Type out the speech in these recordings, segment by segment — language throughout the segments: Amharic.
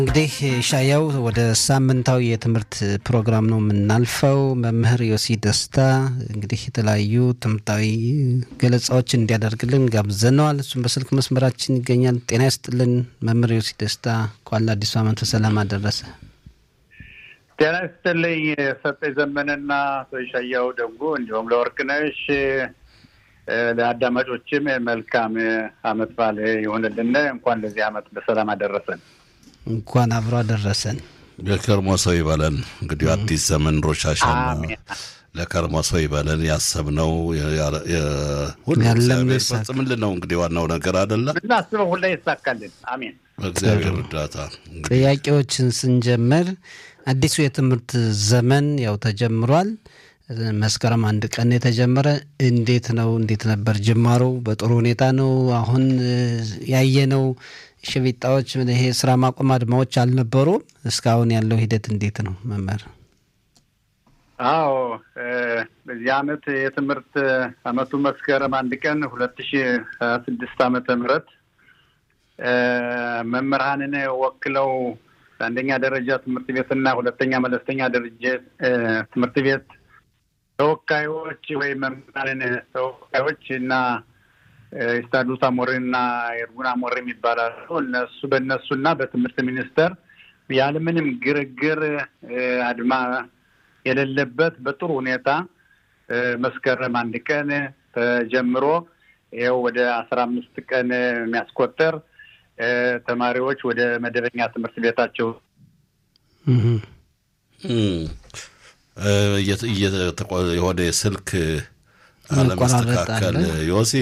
እንግዲህ ሻያው ወደ ሳምንታዊ የትምህርት ፕሮግራም ነው የምናልፈው። መምህር ዮሲ ደስታ እንግዲህ የተለያዩ ትምህርታዊ ገለጻዎችን እንዲያደርግልን ጋብዘነዋል። እሱም በስልክ መስመራችን ይገኛል። ጤና ይስጥልን መምህር ዮሲ ደስታ፣ እንኳን ለአዲሱ ዓመት በሰላም አደረሰ። ጤና ይስጥልኝ ሰጠኝ ዘመንና ሻያው ደጉ እንዲሁም ለወርቅነሽ ለአዳማጮችም መልካም አመት በዓል ይሆንልን። እንኳን ለዚህ አመት በሰላም አደረሰን። እንኳን አብሮ አደረሰን። የከርሞ ሰው ይበለን። እንግዲህ አዲስ ዘመን ሮሻሻን ለከርሞ ሰው ይበለን። ያሰብነው ሁሉ እግዚአብሔር ፈጽምልን ነው እንግዲህ ዋናው ነገር አይደለም። እናስበው ሁላ ይሳካልን። አሜን። በእግዚአብሔር እርዳታ ጥያቄዎችን ስንጀምር አዲሱ የትምህርት ዘመን ያው ተጀምሯል። መስከረም አንድ ቀን የተጀመረ እንዴት ነው? እንዴት ነበር ጅማሮ? በጥሩ ሁኔታ ነው? አሁን ያየነው ሽቢጣዎች፣ ይሄ ስራ ማቆም አድማዎች አልነበሩም። እስካሁን ያለው ሂደት እንዴት ነው መምህር? አዎ በዚህ አመት የትምህርት አመቱ መስከረም አንድ ቀን ሁለት ሺ ሀያ ስድስት አመተ ምህረት መምህራንን ወክለው አንደኛ ደረጃ ትምህርት ቤትና ሁለተኛ መለስተኛ ደረጃ ትምህርት ቤት ተወካዮች ወይም መምህራንን ተወካዮች እና ስታዱስ አሞሬ እና ኤርጉን አሞሬ የሚባላሉ እነሱ በእነሱና በትምህርት ሚኒስቴር ያለምንም ግርግር አድማ የሌለበት በጥሩ ሁኔታ መስከረም አንድ ቀን ተጀምሮ ይኸው ወደ አስራ አምስት ቀን የሚያስቆጠር ተማሪዎች ወደ መደበኛ ትምህርት ቤታቸው የሆነ የስልክ አለመስተካከል ዮሲ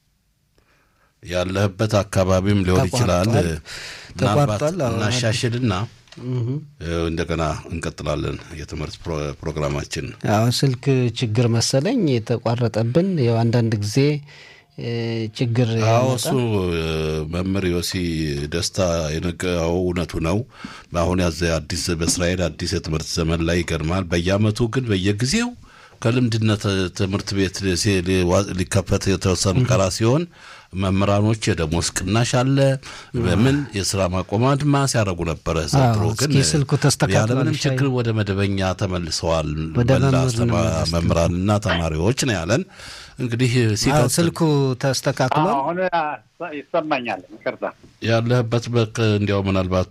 ያለህበት አካባቢም ሊሆን ይችላል። ምናልባት እናሻሽልና እንደገና እንቀጥላለን የትምህርት ፕሮግራማችን። ያው ስልክ ችግር መሰለኝ የተቋረጠብን ያው አንዳንድ ጊዜ ችግር አዎ፣ እሱ መምህር ዮሲ ደስታ የነገረው እውነቱ ነው። አሁን ያዘ አዲስ በእስራኤል አዲስ የትምህርት ዘመን ላይ ይገርማል። በየአመቱ ግን በየጊዜው ከልምድነት ትምህርት ቤት ሊከፈት የተወሰኑ ቀራ ሲሆን መምህራኖች የደሞዝ ቅናሽ አለ፣ በምን የስራ ማቆም አድማ ሲያደርጉ ነበረ። ዘንድሮ ግን ስልኩ ተስተካክሏል፣ ያለምንም ችግር ወደ መደበኛ ተመልሰዋል መላ መምህራንና ተማሪዎች ነው ያለን። እንግዲህ ስልኩ ተስተካክሏል። አሁን ይሰማኛል። ይቅርታ ያለህበት በቅ እንዲያው ምናልባት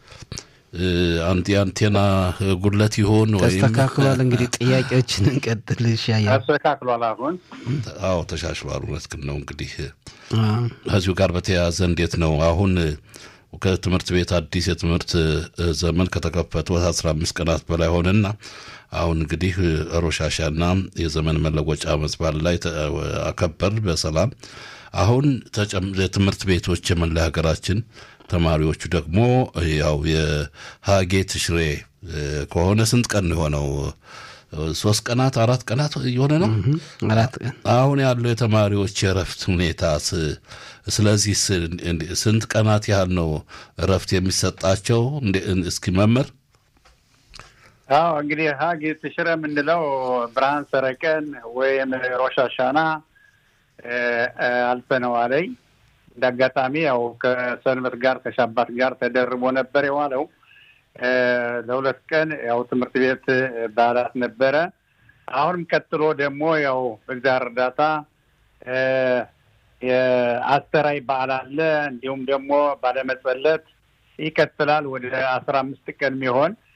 የአንቴና ጉድለት ይሆን ወይም ተስተካክሏል። እንግዲህ ጥያቄዎችን እንቀጥል። ሻያ ተስተካክሏል። አሁን አዎ ተሻሽሏል። እውነትህን ነው። እንግዲህ ከዚሁ ጋር በተያያዘ እንዴት ነው አሁን ከትምህርት ቤት አዲስ የትምህርት ዘመን ከተከፈቱ አስራ አምስት ቀናት በላይ ሆነና አሁን እንግዲህ ሮሻሻና የዘመን መለወጫ መጽባል ላይ አከበር በሰላም አሁን የትምህርት ቤቶች የመላ ሀገራችን ተማሪዎቹ ደግሞ ያው የሀጌ ትሽሬ ከሆነ ስንት ቀን የሆነው ሶስት ቀናት አራት ቀናት የሆነ ነው። አራት ቀን አሁን ያለው የተማሪዎች የእረፍት ሁኔታ ስለዚህ ስንት ቀናት ያህል ነው እረፍት የሚሰጣቸው? እስኪ መምህር አዎ እንግዲህ ሀጌ ትሽረ የምንለው ብርሃን ሰረቀን ወይም ሮሻሻና አልፈነዋለኝ እንደ አጋጣሚ ያው ከሰንበት ጋር ከሻባት ጋር ተደርቦ ነበር የዋለው። ለሁለት ቀን ያው ትምህርት ቤት በዓላት ነበረ። አሁንም ቀጥሎ ደግሞ ያው በእግዚአብሔር እርዳታ የአስተራይ በዓል አለ። እንዲሁም ደግሞ ባለመጸለት ይቀጥላል ወደ አስራ አምስት ቀን የሚሆን